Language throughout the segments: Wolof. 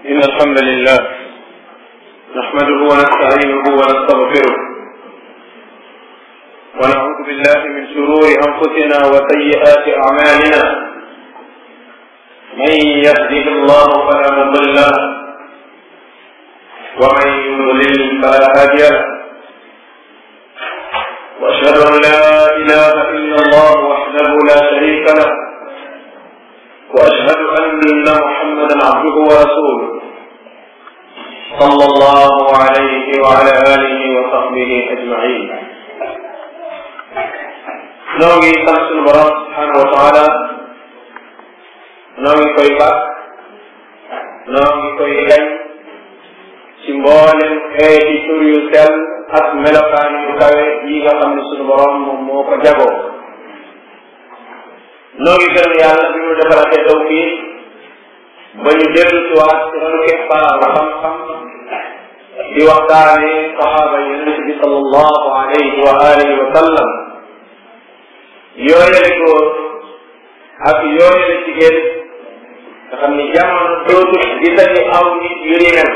إن الحمد لله نحمده ونستعينه ونستغفره ونعوذ بالله من شرور أنفسنا وسيئات أعمالنا من يهده الله فلا مضل له ومن يضلل فلا هادي له وأشهد أن لا إله إلا الله وحده لا شريك له واشهد ان محمدا عبده ورسوله صلى الله عليه وعلى اله وصحبه اجمعين noo ngi sant sunu borom subhanahu wa taala noo ngi koy bàkk noo ngi koy gañ ci mboolem xeeti tur yu sell ak melokaan yu kawe yi nga xam ne sunu borom moom moo ko jagoo noo ngi gërëm yàlla bi mu defalatee tawfiq ba ñu dellu si waat ci ronu keppaaru xam-xam di waxtaane saxaaba yonent bi sallallahu alayhi wa alihi wa sallam yooyale góor ak yooyale jigéen nga xam ni jamono dootul gisati aw nit yu ni mel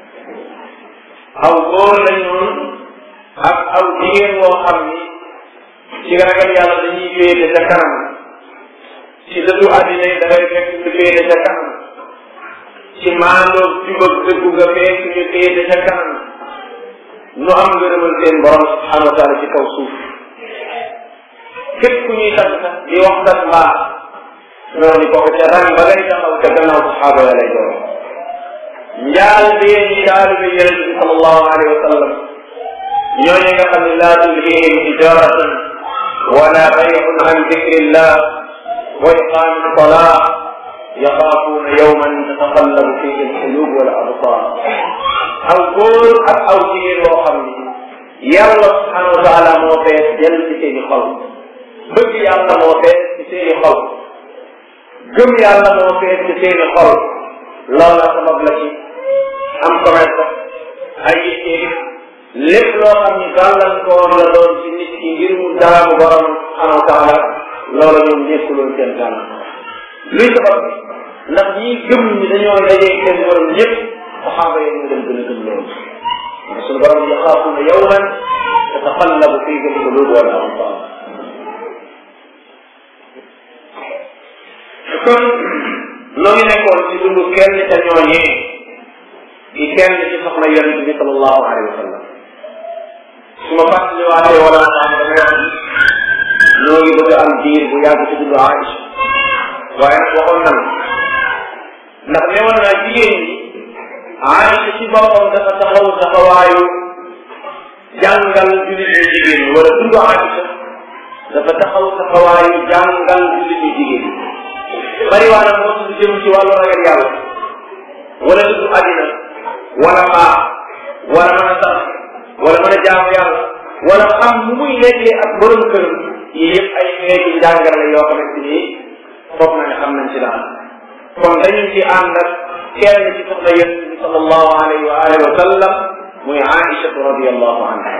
aw góor lañu ak aw jigéen woo xam ni ci ragal yàlla dañuy féete ca kanam ci dëddu àddina yi dangay fekk ñu féete ca kanam ci maandoo jubag dëggu nga fekk ñu féete ca kanam nu am ngërëmal seen borom subhanahu wa taala ci kaw suuf képp ku ñuy tax sax di wax sax mbaa noonu kooku ca rang ba ngay taxaw ca gannaaw saxaaba ya lay doon njaal bee ñi taalibe yonente bi sallallahu alayhi wa sallam ñooñu nga xam ne laa tulhihim tijaratan wala bay'un an dikrillah وإقام الصلاة يخافون يوما تتقلب فيه القلوب والأبصار aw góor ak aw jigéen boo xam ni yàlla subhanahu wa taala moo fees jël ci seeni xol bëgg yàlla moo fees ci seeni xol gëm yàlla moo fees ci seeni xol loolu la sabab la ci am commerce ay yittee lépp loo xam ni gàllankoor la doon ci nit ki ngir mu jaamu borom subhanahu wa taala loola ñoom nekkuloon seen gàllan luy sabab bi ndax ñii gëm ñi dañoo dajee seen borom ñëpp saxaaba yi ñu dem gën a gëm loolu ndax suñu borom yaxaafuuna yawman tataqallabu fiihi alquluub wal absaar kon noo ngi nekkoon ci dundu kenn ca ñooñee di kenn ci soxna yonente bi sallallahu alayhi wa sallam su ma fàttaliwaatee wala ma xam damay wax ñoo ngi bëgg am diir bu yàgg ci dundu Aïcha waaye nag waxoon nan ndax newoon naa jigéen ñi Aïcha ci boppam dafa taxaw taxawaayu jàngal jullit ñu jigéen ñi wala dundu Aïcha dafa taxaw taxawaayu jàngal jullit ñu jigéen ñi bari waa nag moo tudd jëm ci wàllu ragal yàlla wala dundu àddina wala mbaax wala mën a sax wala mën a jaamu yàlla wala xam nu muy nekkee ak borom këram yii yëpp ay xeeti njàngal la yoo xamante ni foog na ne xam nañ ci daal kon dañu ci ànd ak kenn ci soxna yonent bi sallallahu alayhi wa alihi wa sallam muy Aïcha radiyallahu anha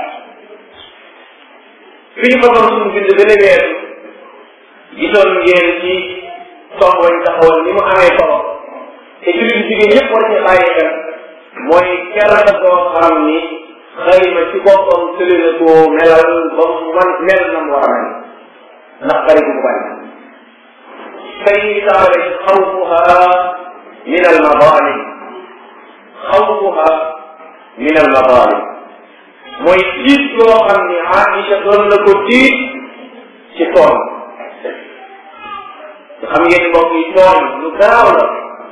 fi ñu façon suñu bind gën a weesu gisoon ngeen ci sox wañ taxawal ni mu amee solo te jullit jigéen yëpp war ci bàyyi xel mooy kersa koo xam ni xëy na ci boppam tële na koo melal ba mu man mel na mu war a mel ndax bari bu bari tey ñu taxawee xawfuha min al madalim xawfuha min al madalim mooy tiit koo xam ni Aïcha doon na ko tiit ci tooñ xam ngeen mbokk yi tooñ lu garaaw la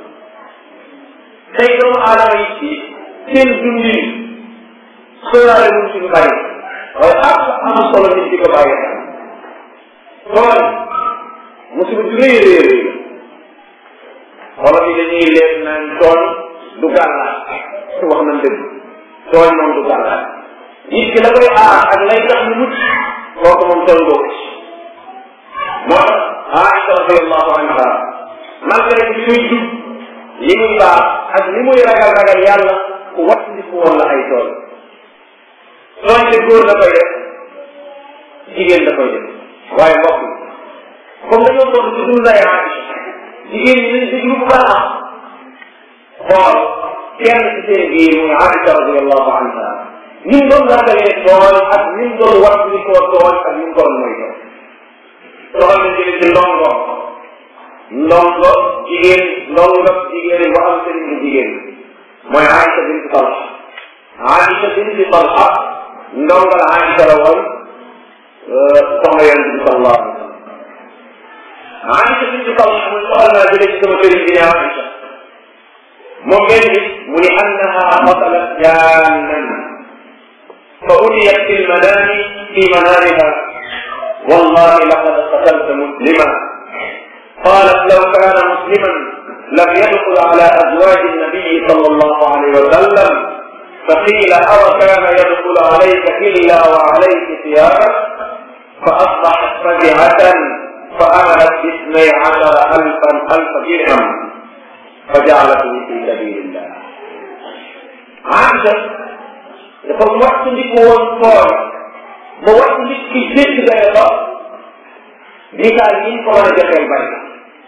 tey doomu aadama yi ci seen dundin sóoraale wuñ ci lu bari waaye ak am solo nit di ko bàyyi xel tooñ musiba ju rëy rëy rëy wala bi dañuy leen naan tooñ du gàllaat wax nañ dëgg tooñ moom du gàllaat nit ki la koy aar ak lay tax ñu mucc kooku moom tooñ bokk ci moo tax Aïcha radiallahu anha malgré que muy jub li muy baax ak li muy ragal ragal yàlla ku wat ndi ku woon la ay tooñ tooñ de góor da koy def jigéen da koy def waaye mbokk comme dañoo toog ci dund lay Aïcha jigéen ñi nañ déglu bu baax xool kenn ci seen biir muy Aïcha radiallahu anha ni mu doon ragalee tooñ ak ni mu doon wax ni koo tooñ ak ni mu ko doon mooy tooñ soxal na jële ci ndongo ndongo jigéen ndongo jigéen bu am sëriñ bu jigéen mooy Aïcha bint Talha Aïcha bint Talha ndongal Aïcha la woon soxna yonent bi sallallahu alayhi wa sallam Aïcha bint Talha muy soxal naa jële ci sama sëriñ bi ne Aïcha moom benn bis mu ni annaha qatalat jannan fa utiyat fi lmanami fi manamiha wallahi laqad qatalta muslima qalat law kana musliman lam yadخل على أزواج النبي صلى الله عليه وسلم فقيل أو كان يدخل عليك إلا وعليك ثيابك فأصبحت فزعة فأملت اثني عشر ألفا ألف درهم فجعلته في سبيل الله عائشة dafa wattandiku woon tooñ ba wattandiku ki jëkk day ba misaal yi ñu ko mën a joxeel bari na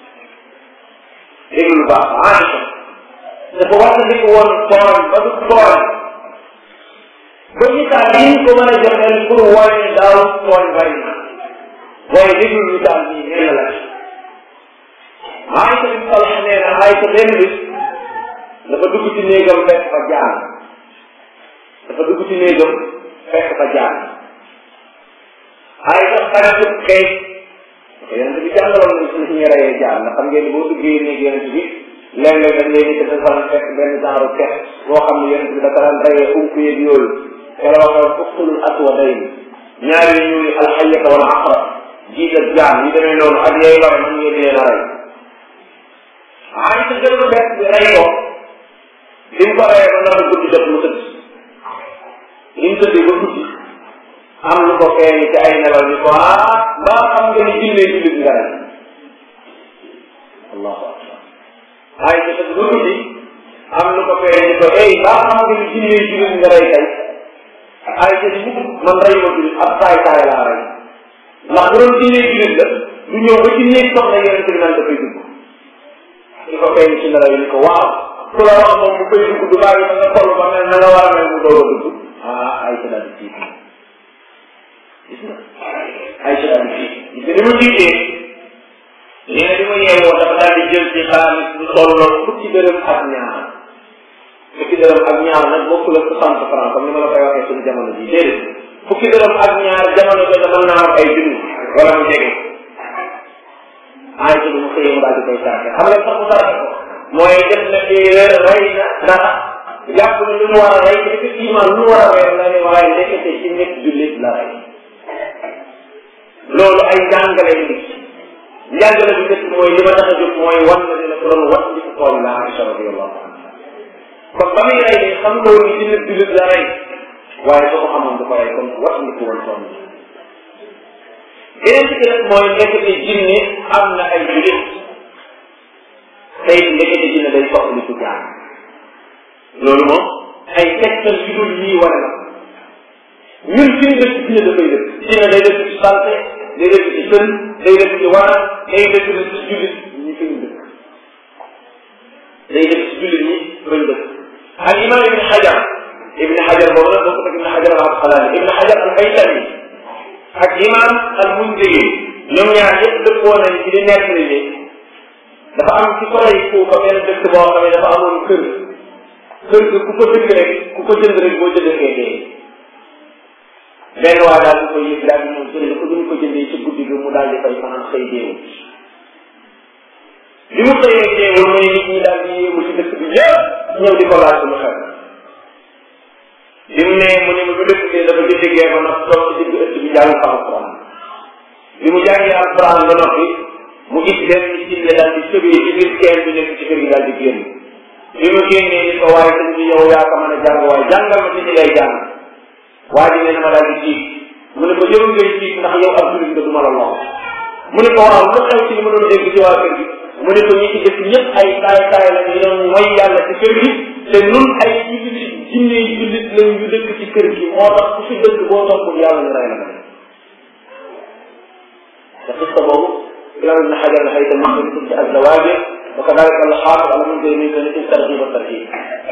déglu lu baax Aïcha dafa wattandiku woon tooñ ba du tooñ ba misaal yi ñu ko mën a joxeel pour wane daaw tooñ bari na waaye déglu misaal bii nee na la Aïcha bi Talha nee na Aïcha benn bis dafa dugg ci néegam fekk fa jaan dafa dugg ci néegam fekk fa jaan Aïcha xaritu xëy yonent bi jàngaloon na suñu suñu reyee jaan ndax xam ngeen boo duggee néeg yonent bi léeg-léeg dañ leen di defal fekk benn genre kex boo xam ne yonent bi dafa daan reyee unk yeeg yooyu wala wax uxtulul aswadayn ñaari ñuy alxayata wala aqra jiital jaan yi demee noonu ak yooyu lore mën ngeen leen a rey Aïcha jël lu bees bi rey ko bi mu ko reyee ba nar a guddi jot mu tëdd li mu tëddee ba guddi am lu ko feeñ ci ay nelaw ni ko ah mbaa xam nga ni jinne jullit nga rey allahu akbar ay ca tëdd ba guddi am lu ko feeñ ni ko ey mbaa xam nga ni jinne jullit nga rey tey ay ca ni man rey ma jullit ab saay saay laa rey ndax bu doon jinne jullit la du ñëw ba ci néeg soxna yonente bi naan dafay dugg di ko feeñ ci nelaw ni ko waaw ku la wax moom bu koy dugg du bàyyi ba nga toll ba mel na nga war a mel mu doog a dugg ah ay ca daal di tiit gis nga ay ca daal di tiit gis nga ni mu tiitee nee na bi ma yeewoo dafa daal di jël ci xaalis lu tolloon fukki dërëm ak ñaar fukki dërëm ak ñaar nag bokkul ak soixante franc comme ni ma la koy waxee suñu jamono ji déedéet fukki dërëm ak ñaar jamono jooju mën naa am ay junni wala mu jege ay ca lu mu xëyee mu daal di koy sarxe xam nga sax mu sarxe ko mooy def na erreur rey na dara jàpp ne lu mu war a rey effectivement lu mu war a rey la ne waaye ndekete ci nekk jullit la rey loolu ay njàngale yu nit njàngale bu njëkk mooy li ma tax a jóg mooy wan na dina ko doon wat di ko tool la Aïcha radiallahu anha kon ba muy rey ni xam nga woon ni ci nekk jullit la rey waaye soo ko xamoon du ko rey kon wat ndi ko woon tool beneen ci nag mooy ndekete jinne am na ay jullit tey ndekete jinne day soxli ku jaar loolu moom ay tegtal yu dul yii wane na ñun fi ñu dëkk dina dafay dëkk dina day dëkk ci santé day dëkk ci sën day dëkk ci wara day dëkk ci jullit ñi fi ñu dëkk day dëkk ci jullit ñi fa ñu dëkk ak imam ibn xajar ibn xajar boobu nag boo ko teg ibn xajar al asqalaani ibn xajar al haytami ak imam al mundiri ñoom ñaar yëpp dëppoo nañ ci di nekk ni dafa am ci solo yi foofu benn dëkk boo xam ne dafa amoon kër kër gi ku ko dëkk rek ku ko jënd rek boo jëndee dee benn waa daal di koy yëg daal di ñëw jënd ko duñu ko jëndee ci guddi gi mu daal di fay fanaan xëy deewul bi mu xëyee deewul mooy nit ñi daal di yéemu ci dëkk bi yëpp ñëw di ko laaj lu xew bi mu ne mu ne ma bu dëkk bi dafa jënd gee ba nag toog ci digg ëtt bi jàng fa alquran bi mu jàngee alquran ba noppi mu gis benn jinne daal di sëbee ci biir kenn bi nekk ci kër gi daal di génn bi mu génnee ni ko waaye sëñ bi yow yaa ko mën a jàng waaye jàngal ma ci ci lay jàng waa ji nee na ma daal di jiit mu ne ko jëru ngay jiit ndax yow ab jullit nga du ma la lool mu ne ko waaw lu xew ci li ma doon dégg ci waa kër gi mu ne ko ñi ci dëkk ñëpp ay taay taay la ñu doon mooy yàlla ci kër gi te nun ay jullit jinne yi jullit lañ ñu dëkk ci kër gi moo tax ku fi dëkk boo toppul yàlla ñu rey la ko te xista boobu imam ibn xajar la xayta ma ngi tudd ak zawaajir ba ko daal ko xaar wala mun koy muy ko nit tarxib ba tarxib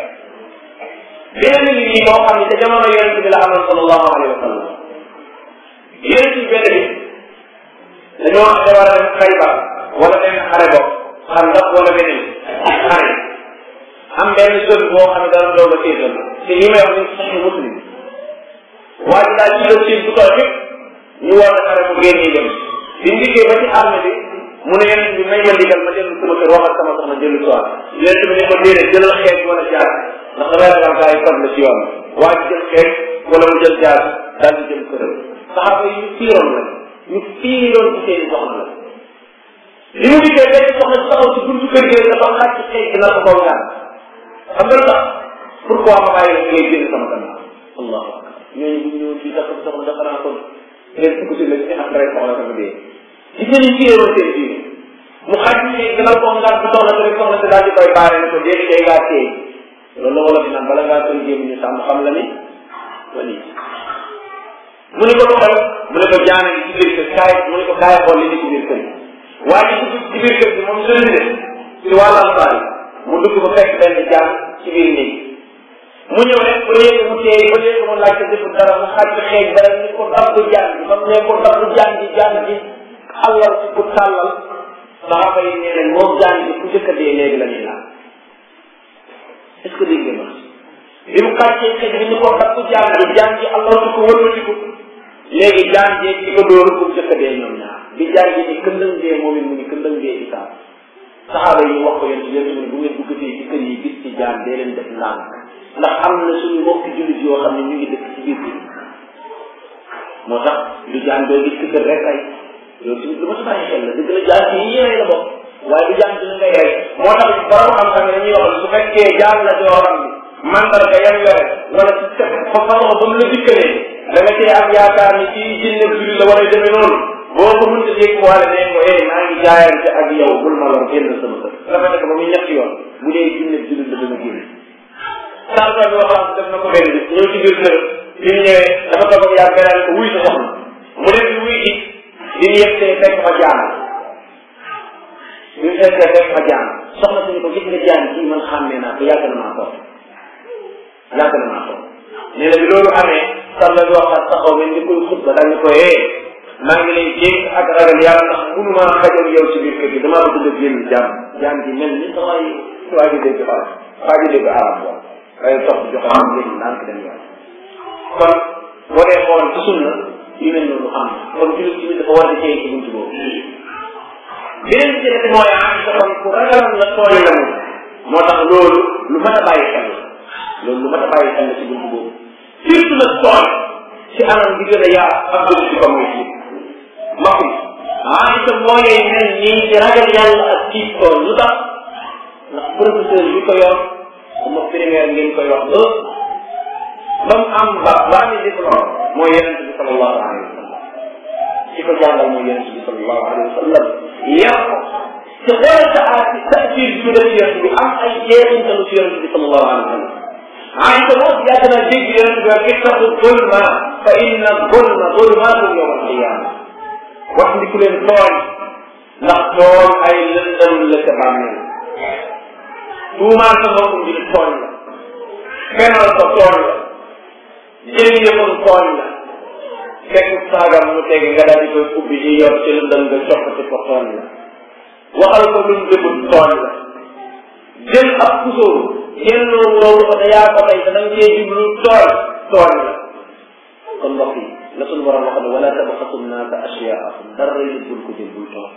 beneen ngi nii moo xam ne te jamono yonent bi la amoon sallallahu alayhi wa sallam yonent bi benn bi dañoo xam ne war a dem Xaybar wala benn xare bopp xam ndax wala beneen xare am benn zone boo xam ne dana doog a séetal te li may wax ni sax muslim waa ji daal ci la siin bu toll yëpp ñu war a xare mu génnee dem bi ndikkee ba ci arme bi mu ne yonent bi may ma ndigal ma dellu sama kër wax ak sama soxna dellu soir yonent bi ne ko déedéet jëlal xeet wala jaar ndax damay ragal gaa yi far la ci yoon waa ji jël xeet wala mu jël jaar daal di jël këram saxaaba yi ñu fiiroon la ñu fiiroon ci seen soxna la li mu dikkee benn soxna si taxaw ci buntu kër gi dafa xaaj ci xeet dina ko kaw ñaan xam nga lu tax pourquoi ma bàyyi la ngay génn sama gannaaw allahu akbar ñooñu bu ñu ñëwoon fii tax soxna dafa naa kon ngeen fukk si la ci am rek soxla sama dee gis nga ñu fiiroon seen diine mu xaaj ci xeet dina ko ngaan bu soxna si rek soxna si daal di koy baare ne ko déedéet day ngaa téye loolu la wala fi naan bala ngaa koy jéem ñu sàmm xam la ni wali mu ne ko doxal mu ne ko jaana gi ci biir kër kaay mu ne ko kaay xool li ni ci biir kër gi waaye ci ci biir kër gi moom sëriñ de ci wàllu alfaar mu dugg ba fekk benn jaan ci biir néeg mu ñëw rek ba léegi mu téye ba léegi mu laajte defu dara mu xaaj ci xeeñ dara ni ko dab du jaan bi ba mu ne ko dab du jaan bi jaan bi xallal ci ku tàllal saxaaba yi nee nañ moom jaan bi ku njëkk a dee léegi la ñuy naan est-ce que dégg nga bi mu xàccee xëy bi ñu ko kat ku jaan bi jaan ji allah di ko wëlbatiku léegi jaan jeeg di ko dóor pour jëkk dee ñoom ñaar bi jaan ji ni këndëng dee moom it mu ni këndëng dee di saa saxaaba yi wax ko yéen ci yéen mu ne bu ngeen duggatee ci kër yi gis ci jaan dee leen def ndànk ndax am na suñu mbokki jullit yoo xam ne ñu ngi dëkk ci biir kër moo tax du jaan doo gis ci kër rek ay loolu tamit lu ma sa bàyyi xel la dëgg la jaan ci yéene la bokk waaye du jaan dina ngay rey moo tax borom xam-xam ne dañuy wax su fekkee jaan la joo xam ne mandarga yam yore wala ci fa façon ba mu la dikkalee da nga cee am yaakaar ni ci jinne julli la war a demee noonu boo ko mënta dégg wala ne ko eh maa ngi jaayante ak yow bul ma lor génn sama kër rafet ko ba muy ñetti yoon bu dee jinne julli la dana génn sànqa bi wax def na ko benn bis ñëw ci biir kër bi mu ñëwee dafa toog ak yàgg beneen ko wuy sa soxna mu dem di wuy ji bi mu yegsee fekk fa jaan bi mu fekkee fekk fa jaan soxna si ni ko gis nga jaan kii man xàmmee naa ko yàgg na maa toog yàgg na maa toog nee na bi loolu amee sàlla bi waxaat taxaw mel ni koy xutba daal ni ko ee maa ngi lay jéeg ak ragal yàlla ndax munu maa xajal yow ci biir kër gi damaa bëgg nga génn jaan jaan ji mel ni sa waay waa ji dégg arab waa ji dégg arab wa waaye tox joxe am léegi naan ko dem yoon kon boo dee xool ci sunna yu mel noonu am kon jullit ci dafa war a téye ci buntu boobu beneen bi ci def mooy am sa kon ku ragaloon la tooñ la mu moo tax loolu lu mat a bàyyi xel la loolu lu mat a bàyyi xel la ci buntu boobu surtout nag tooñ ci anam bi gën a yaa ak gën ci ko muy ci mbokk yi ah itam mooy mel nii ci ragal yàlla ak ci tooñ lu tax ndax professeur bi ko yor sama primaire ngeen koy wax ba ba mu am ba ba ami diplôme mooy yonent bi sallallahu alayhi wa sallam ci ko jàngal mooy yonent bi sallallahu alayhi wa sallam yar ko te xoolal sa aati tasir bi def yonent bi am ay jeexintalu ci yonent bi sallallahu alayhi wa sallam Aïcha moom yàgg naa dégg yonent bi wax ittaqu zulma fa inna zulma zulmaatu yawm alqiyama wax ndi ku leen tooñ ndax tooñ ay lëndëm la ca bàmmeel tuumaal sa mbokkum ji tooñ la fenal ko tooñ la jël yëppam tooñ la fekk saagam mu teg nga daal di koy ubbi ji yor ci lëndëm nga coppati ko tooñ la waxal ko luñ dëggut tooñ la jël ab kusóor jël loolu loolu ko te yaa ko tey te da nga cee jublu tooñ tooñ la kon mbokk yi la suñu borom wax ne wala tabxasu naasa asyaahum dara yi bul ko jël bul tooñ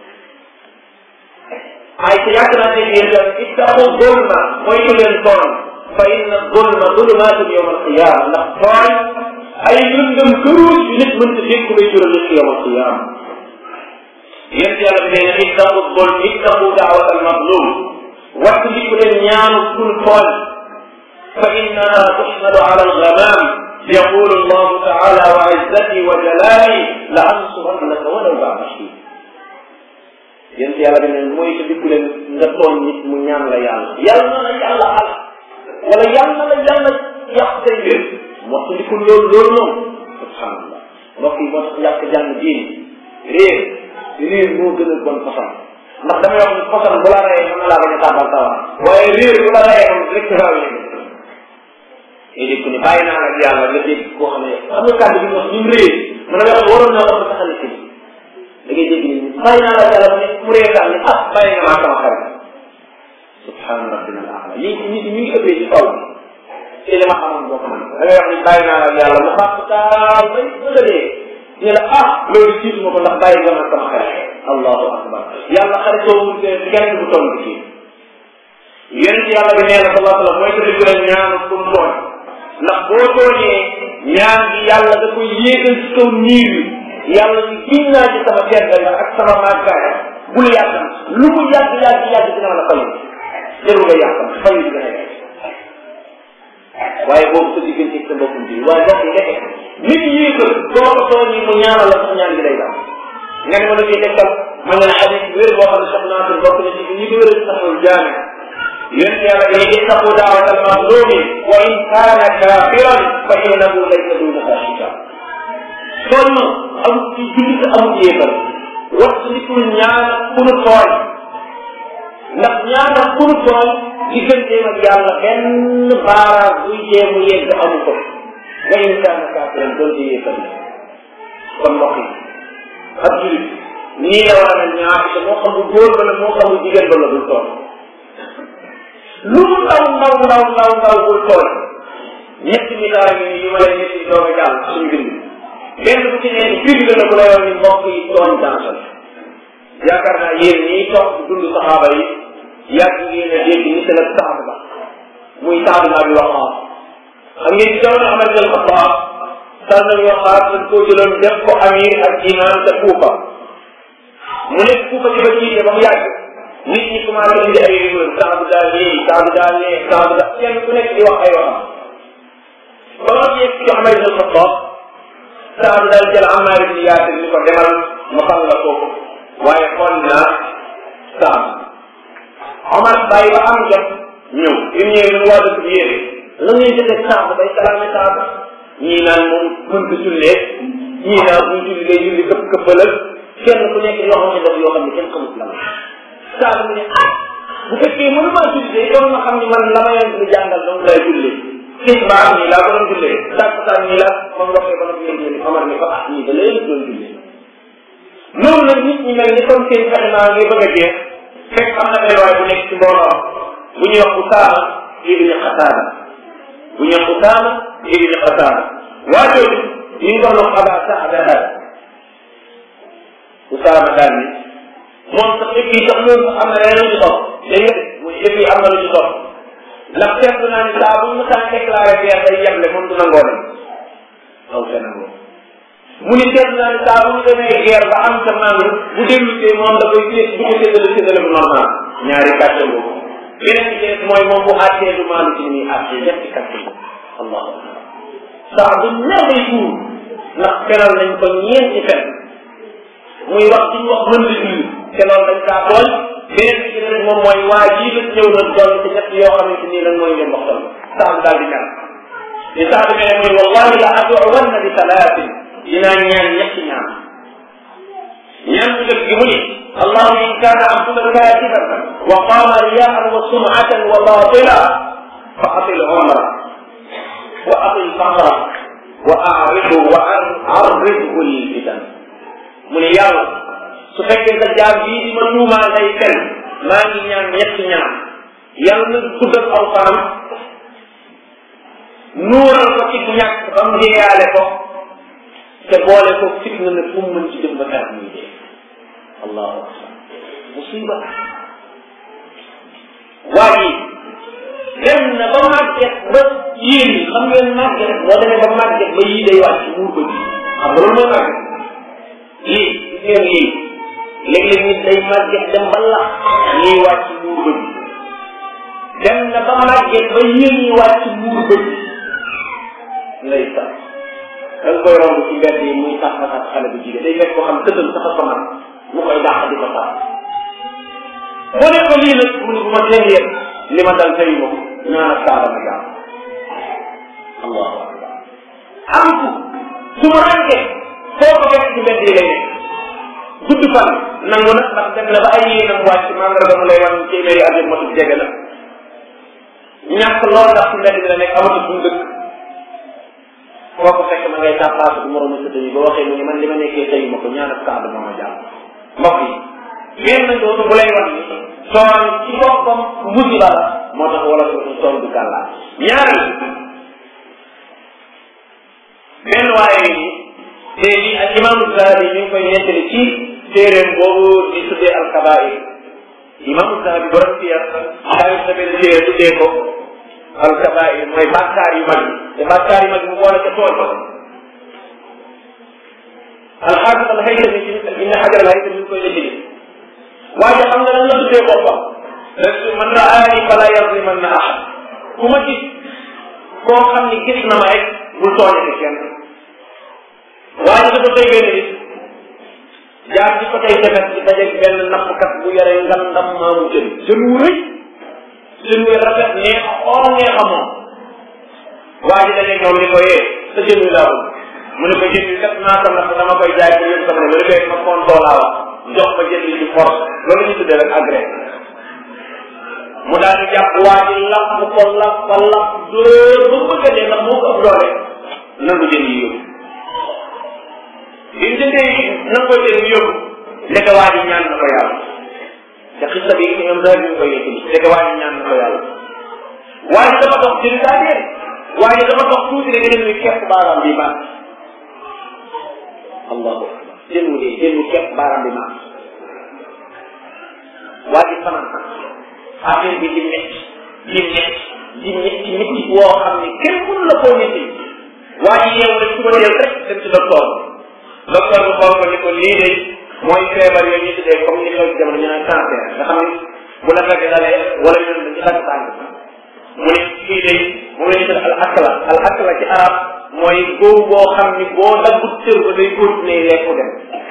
ay te yàgg naa dégg yéen daal ittaqu zulma mooy ñu leen tooñ fa inna zulma zulumaatun yawma alqiyama ndax tooñ ay lëndëm këruus yu nit mënta dégg lay jural nit yawma alqiyama yéen yàlla bi nee na ittaqu zulm ittaqu daawat almazlum wattu li ko leen ñaanu kul tooñ fa innaha tuxmadu ala algamam يقول الله تعالى وعزتي وجلالي لأنصرنك ولو بعد حين yéen yàlla bi ne mooy sa dikku leen nga tooñ nit mu ñaan la yàlla yàlla na la yàlla al wala yàlla na la yàlla yàq say mbir moo sa dikkul loolu loolu moom subhanallah mbokk yi moo tax yàq jàng diin réer réer moo gën a bon façon ndax dama wax ni poson bu la reyee mën na laa bañ a tàmbal sawar waaye réer bu la reyee moom rek ci raw yéen ngay dégg ni bàyyi naa nag yàlla nga dégg koo xam ne xam nga kàddu bi ñu wax ñu réer mën na wax waroon naa ko taxal ci da ngay dégg ni bàyyi naa la yàlla mu ne mu reetaan ni ah bàyyi nga maa sama xarit subhaana rabbina al aala lii nit ñi ngi ëppee ci kaw ci li ma xamoon boo ko mën da ngay wax ni bàyyi naa la yàlla mu xàpp taal bay bëgg a dee ñu la ah loolu jiitu ma ko ndax bàyyi nga maa sama xarit allahu akbar yàlla xaritoo wul te kenn bu toll ci yonent yàlla bi nee na sallallahu alayhi wa sallam mooy tëdd jural ñaanu pour tooñ ndax boo tooñee ñaan gi yàlla da koy yéegal ci kaw niir yi yàlla ci giñ naa ci sama tedd nga ak sama màggaay bul yàqam lu mu yàgg yàgg yàgg dina la fayu jarul nga yàqam fayu dina la waaye boobu sa diggante sa mbokkum bi waaye mbokk yi nekk nit yéegal boo ko tooñee mu ñaanal la sax ñaan gi day daal nga ne ma la ciy tegtal ma nga ne xadis wér boo xam ne sax naa fi bokk na ci ñi ko wéral saxul jaame yonent yàlla bi ne ittaqu daawata almazlumi wa in kaana kafiran fa innahu laysa duunaha xijaab sonn amul ci jullit amul yéefal wax nitul ñaan ku nu tooñ ndax ñaan ku nu tooñ digganteem ak yàlla benn baaraam buy jéemu yegg amu ko wa in kaana kafiran doon di yéefal kon mbokk yi ab jullit nii la war a mel ñaar te moo xam bu góor ba la moo xam bu jigéen ba la bul tooñ lu mu ndaw ndaw ndaw ndaw ndaw bul tooñ ñetti misaal yi yu ma lay ñetti doog a jàll suñu bind benn bu ci nekk firnde la bu la yoon ni mbokk yi tooñ dansal yaakaar naa yéen ñii toog di dund saxaaba yi yàgg ngeen a dégg ni seen saxaaba ba muy saxaaba naa bi wax xam ngeen ci jamono Amar ibn Xattaab sal nañu waxaat dañ koo jëloon def ko amir ak imam te Kuufa mu nekk Kuufa di ba jiite ba mu yàgg nit ñi commencé indi ay rumeur saa bi daal lii saa bi daal lee saa bi daal kenn ku nekk di wax ay waxam ba ma yegg ci Amar ibn Xattaab saa bi daal jël Amar ibn Yaasir ni ko demal ma xam la kooku waaye xool naa saa Omar bàyyi ba am jot ñëw bi mu ñëwee mu waa dëkk bi yéene la ngay jëlee saa bay salaame saa ñii naan moom mënta jullee ñii naan buy julli day julli këpp këppalal kenn ku nekk yoo xam ne daf yoo xam ne kenn xamut la saa mu ne ah bu fekkee mënu maa jullee doon ma xam ne man la ma leen di jàngal donc lay jullee gis ba am nii laa ko doon jullee tàkkusaan nii la moom waxee ba nag ngeen jëli Omar ne ko ah ñii da leen doon jullee noonu nag nit ñi mel ni comme seen fexe naa ngay bëgg a jeex fekk am na benn waay bu nekk ci mbooloo bu ñuy wax Usaama ibn Xataada bu ñuy wax Usaama ibn Xataada waa jooju ñu ngi doon wax Aba Saada Usaama daal ni moom sax yëpp yi sax loolu am na leneen lu ci topp dégg nga muy yëpp yi am na lu ci topp ndax seetlu naa ni saa bu ñu mësaan déclaré guerre day yeble moom du nangoo dem aw sa nangoo mu ni seetlu naa ni saa bu ñu demee guerre ba am sa màng bu dellu see moom da koy séet du ko séddale séddale bu normal ñaari kàcce boobu beneen bi ci des mooy moom bu àttee du maalu ci ni muy àttee ñetti kàcce boobu allahu akbar saa bu ñaar day tuur ndax feral nañ ko ñeenti fen muy wax ci wax mën di julli te loolu dañ kaa tooñ beneen bi ci des moom mooy waa jii la ñëw na doon ci ñett yoo xamante nii lan mooy leen waxtaan saa bu daal di ñaan li saa bi mene mooy wallahi la aduwanna bi salaatin dinaa ñaan ñetti ñaan ñaan bu def gi mu ni allahuma in kaana abduka kaatiban wa qaama riyaan wa sumatan wa batila fa atil umra wa atil faqra wa aridu wa arridhu lfitan mu ne yàlla su fekkee sa jaam bii di ma tuumaa day fen maa ngi ñaan ñetti ñaan yàlla na guddal aw faram nuural ko ci ñàkk ba mu deeyaale ko te boole ko fitna ne fu mu mën ci jëm ba xeex muy dee allahu akbar musiba waa ji dem na ba màgget ba yéen ñi xam ngeen màgget boo demee ba màgget ba yii day wàcc muur ko ji xam nga loolu mooy màgget lii gis ngeen lii léeg-léeg nit day màgget dem ba lax lii wàcc muur ko ji dem na ba màgget ba yéen ñi wàcc muur ko ji lay sax da nga koy romb ci mbedd yi muy sax sax xale bu jigéen day fekk koo xam tëddal sax ko man mu koy dàq di ko sax boo ne ko lii nag mu ne bu ma teen yéen li ma dal tey moom ñaan ak saaba ma jàmm allahu akbar am ku su ma rànkee foo ko fekk ci mbedd yi lay nekk gudd fan nangu na ndax dem na ba ay yéenam wàcc mandarga mu lay wan téeméeri at yëpp matul jege na ñàkk loolu ndax ci mbedd bi la nekk amatul fu mu dëkk foo ko fekk ma ngay tàppaatu bu moromu sëtë yi ba waxee mu ni man li ma nekkee tey ma ko ñaanal kaaba moo ma jàpp mbokk yi génn dootu bu lay wan ni soon ci boppam musiba la moo tax wala ko soon du gàllaa ñaari benn waaye ni te li ak imaamu Zahabi ñu ngi koy nettali ci téeréem boobu di tuddee alkabair imaamu Zahabi borom ci yar xaalis na benn téere tuddee ko alkabair mooy bàkkaar yu mag yi te bàkkaar yu mag yi mu boole ca tool ba alxaafis al haytami ci ibn xajar al haytami ñu ngi koy nettali waaye xam nga lan la tuddee boppam rek man raani fala yazlimanna ahad ku ma gis koo xam ni gis na ma rek bul tooñati kenn waaye dafa koy benn nit jaar ci côté tefes bi dajeeg benn nappkat bu yore ngandam maamu jën jën wu rëy jën wu rafet neex xool neex a moom waa ji dajeeg ñoom ni ko yee sa jën wi laa bëgg mu ne ko jën wi kat naa ko napp dama koy jaay pour yëpp sama ne lu fekk ma kontoo laa wax jox ma jën li ci force loolu ñu tuddee rek agré mu daal di jàpp waa ji lapp ko lapp ko lapp dóor ba bëgg a dee ndax moo ko ëpp doole nangu jën yi yóbbu bi mu jëndee nangoo jën yi yóbbu ndeke waa ji ñaan na ko yàlla te xista bi ñoom daal ñu koy yëkkati ndeke waa ji ñaan na ko yàlla waa ji dafa dox jën daa dee waa ji dafa dox tuuti rek jën wi kepp baaraam bi baax allahu akbar jën wu dee jën wi kepp baaraam bi baax waa ji fanaan affaire bi di métti di métti di métti métti woo xam ne kenn mënu la koo métti waa ji yeewu rek suba teel rek dem ci docteur docteur bi xool ko ni ko lii de mooy feebar yooyu ñu tuddee comme ni xew ci jamono ñu naan cancer nga xam ni bu la fekk dalee wala ñu dañ ci dagg tànk mu ne kii de moom la ñu tuddee al akla al akla ci arab mooy góob boo xam ni boo daggut cër ba day continuer lekku dem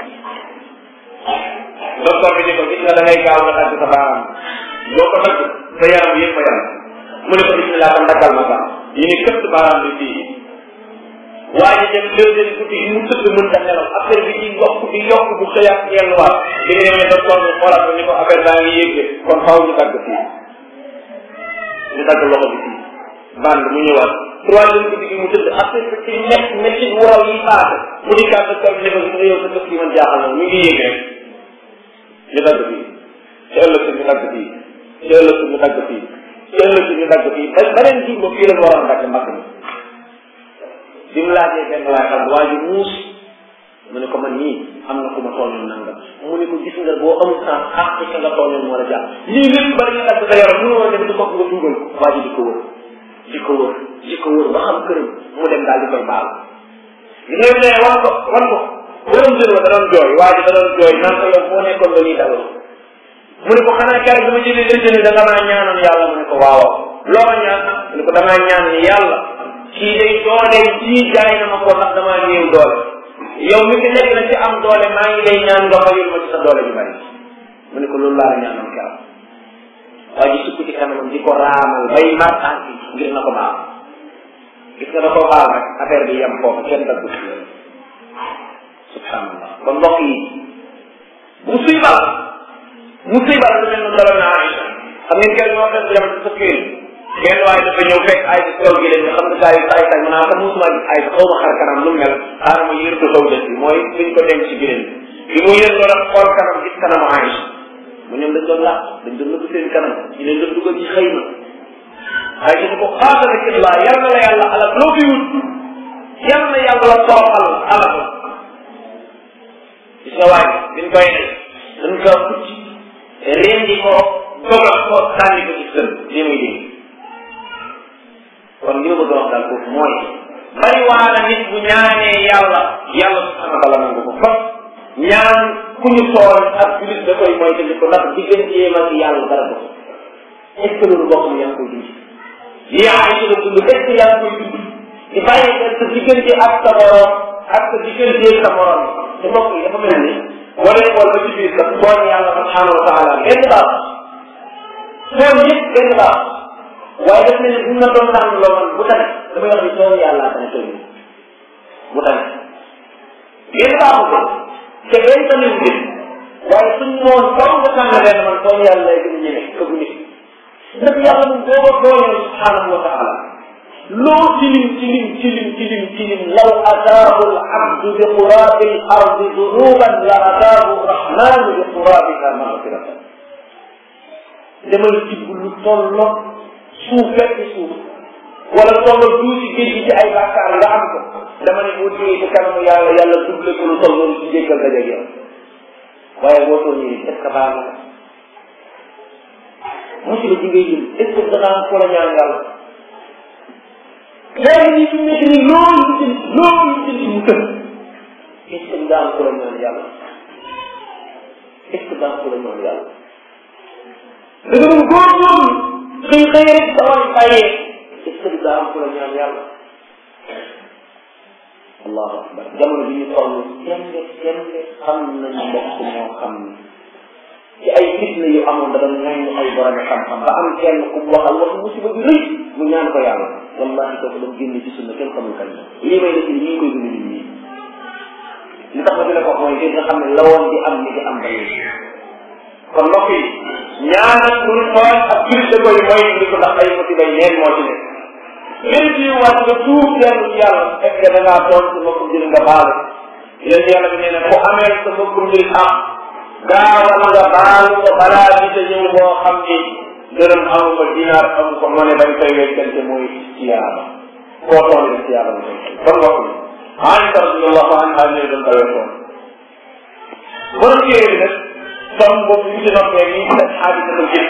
docteur bi ni ko gis nga da ngay gaaw nga dagg sa baaraam boo ko dagg sa yaram yëpp a yaram mu ne ko bismillah tam dakkal ma sax yi ni këpp baaraam bi fii waaye dem deuxième guddi yi mu tëdd mën ta nelaw affaire bi di yokk di yokk bu xëyaat delluwaat bi nga demee docteur bi xoolaat ko ni ko affaire baa ngi yéeg kon faaw ñu dagg fii ñu dagg loxo bi fii bande mu ñëwaat troisième guddi gi mu tëdd affaire bi ci nekk métti waraw yi paase mu di kaa docteur bi ne ko nga yow sa dëkk yi man jaaxal na mi ngi yéeg rek ñu dagg fii ci ëllëg ñu dagg fii ci ëllëg ñu dagg fii ci ëllëg ñu dagg fii ba beneen jur ba fii la ñu waroon dagg mbagg mi bi mu laajee benn laaj xam waa ji muus mu ne ko man nii am na ku ma tooñoon nangam mu ne ko gis nga boo amul sens xaq ci nga tooñoon moo la jàpp lii lépp bari nga dagg sa yaram mënoo dem di ko nga dugal ko waa ji di ko wër di ko wër di ko wër ba xam këram mu dem daal di koy baal li ngay ne wan ko wan ko borom jën wa da doon jooy waa ji da doon jooy naan ko yow foo nekkoon ba ñuy daloo mu ne ko xanaa keroog bi ma jëlee sa jën da nga maa ñaanoon yàlla mu ne ko waaw loo ma ñaan mu ne ko damaa ñaan ni yàlla kii day doole jii jaay na ma ko ndax damaa néew doole yow mi fi nekk na ci am doole maa ngi lay ñaan nga fayul ma ci sa doole ju bari mu ne ko loolu laa la ñaanoon keroog waa ji sukk ci kanamam di ko raamal bay mar tànk ngir na ko baal gis nga da koo baal rek affaire bi yem foofu kenn daggu ci subhanallah kon mbokk yi musiba musiba lu mel noonu daloon na Aïcha xam ngeen kenn moo fekk yam sa kër kenn waaye dafa ñëw fekk ay ci kaw gi leen nga xam nga saa yu saay saay mën naa ko musuma gis ay xaw ma xar kanam lu mel xaaral ma yër ko kaw dëkk bi mooy fiñ ko denc ci biir bi mu yër loolu xool kanam gis kanamu Aïcha mu ñoom dañ doon làq dañ doon nëbb seen kanam ñu leen doon dugal ci xëy na ay ci ko xaatale ci laa yal na la yàlla alal loo fi wut yal na yàlla la toroxal alal gis nga waay biñ koy ne dañ ko pucc rendi ko dogal ko sànni ko ci sën lii muy dégg kon li ma bëgg a wax daal foofu mooy bari waana nit bu ñaanee yàlla yàlla subhanahu wa taala nangu ko kon ñaan ku ñu tool ak julit da koy mooy tëdd ko ndax digganteem ak yàlla dara ko est ce que loolu bokk na yaa ngi koy dund lii ay ci la dund est ce que yaa ngi koy dund di bàyyi xel sa diggante ak sa borom ak sa diggante ak sa morom te mbokk yi dafa mel ni wala wala ba ci biir sax tooñ yàlla subhanahu wa taala benn baax tooñ yëpp benn baax waaye daf mel ni buñ la doon tànn loo man bu tane damay wax ni tooñ yàlla tane tooñ bu tane benn baaxu ko te benn tamit mbir waaye suñ noonu faw nga tànn leen man tooñ yàlla lay gën a ñeme këgu nit ndax yàlla moom boo ko tooñee subhanahu wa taala loo tilim tilim tilim tilim tilim law ataahu al abdu bi qurabi al ardi dunuban la ataahu rahmanu bi qurabiha magfiratan demal tibb lu tollo suuf fekk suuf wala tollo duusi géej gi ci ay bàkkaar nga am ko dama ne boo jógee ci kanamu yàlla yàlla double ko lu toll noonu ci jéggal dajeeg yow waaye boo toll nii est ce que baax na musiba ji ngay jël est ce que danaa ko la ñaan yàlla léegi nii fi mu nekk nii loolu lu jël loolu lu jël mu tëb est ce que daan ko la ñaan yàlla est ce que daan ko la ñaan yàlla da nga doon góorgóorlu xëy xëy rek dawal bàyyee est ce que daan ko la ñaan yàlla allahu akbar jamono bi ñu toll kenn kenn xam nañ mbokk moo xam ni ci ay fitna yu amoon da doon ñaan ay borom xam-xam ba am kenn ku mu waxal wax musiba bi rëy mu ñaan ko yàlla wallahi kooku dam génne ci sunna kenn xamul kan lii may def nii ñu ngi koy dund nit ñi li tax ma dina ko mooy nga xam ne la woon di am ni di am ba léegi kon mbokk yi ñaanal lu tooñ ak julit da koy mooy ndi ko ndax ay musiba yi neen moo ci nekk léegi ci waat nga tuub dellu ci yàlla fekk da ngaa doon sa mbokkum jël nga baale yéen yàlla bi nee na ku amee sa mbokkum jël am gaawal nga baalu ko balaa bi te ñëw boo xam ni dërëm amu ko dinaar amu ko mane bañ koy weccante mooy siyaaba koo toll rek siyaaba nga koy kon mbokk mi Aïcha radiyallahu anha ne doon tawee toon borom téere bi nag som boobu ñu ci noppee nii def xaadisatul jëf